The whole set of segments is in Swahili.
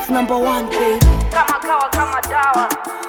beats number one baby kama kawa kama dawa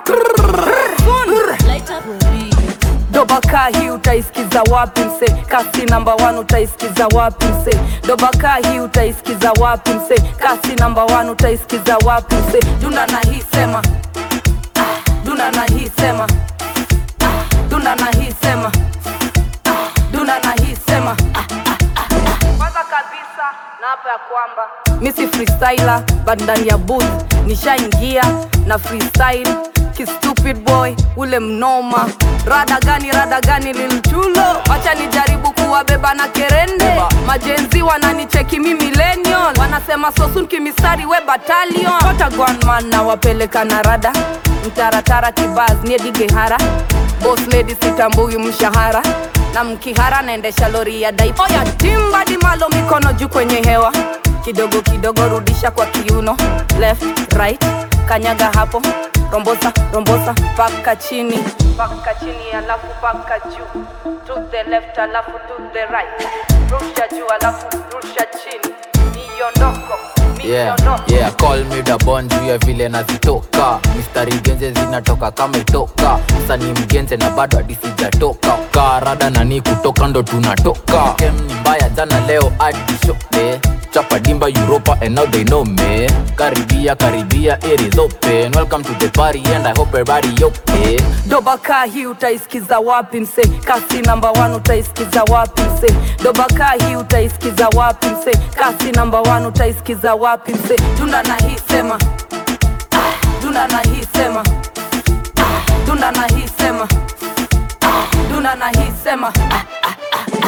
dobaka hii utaisikiza wapi mse kasi namba 1 utaisikiza wapi mse dobaka hii utaisikiza wapi mse kasi namba 1 utaisikiza wapi mse dunda na hii sema ah, dunda na hii sema ah, dunda na hii sema ah, dunda na hii sema ah, kwanza kabisa na hapa ya kwamba misi freestyler but ndani ya booth nishaingia na freestyle kistupid boy ule mnoma rada gani rada gani lilchulo wacha nijaribu kuwabeba na kerende majenzi wananicheki mi millennial wanasema sosun kimistari we batalion otagwanman na wapeleka na rada mtaratara kibaz niedigehara bos lady sitambui mshahara na mkihara naendesha lori ya daipa oya timbadi malo mikono juu kwenye hewa kidogo kidogo rudisha kwa kiuno left right kanyaga hapo rombosa rombosa paka chini paka chini alafu paka juu to the left alafu to the right rusha juu alafu rusha chini miondoko yeah, miondoko yeah, call me the bon juu ya vile nazitoka mistari genze zinatoka kama itoka msanii mgenze na bado hadi sijatoka karada nani kutoka ndo tunatoka kem ni mbaya jana leo hadi shope chapa dimba europa and now they know me karibia karibia it is open welcome to the party and i hope everybody okay dobaka hii utaisikiza wapi mse kasi namba 1 utaisikiza wapi mse dobaka hii utaisikiza wapi mse kasi namba 1 utaisikiza wapi mse dunda na hii sema ah, dunda na hii sema ah, dunda na hii sema ah, dunda na hii sema ah, ah, ah,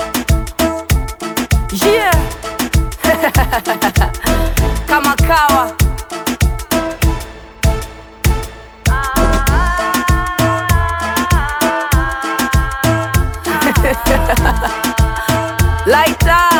ah. yeah kama kawa Lighter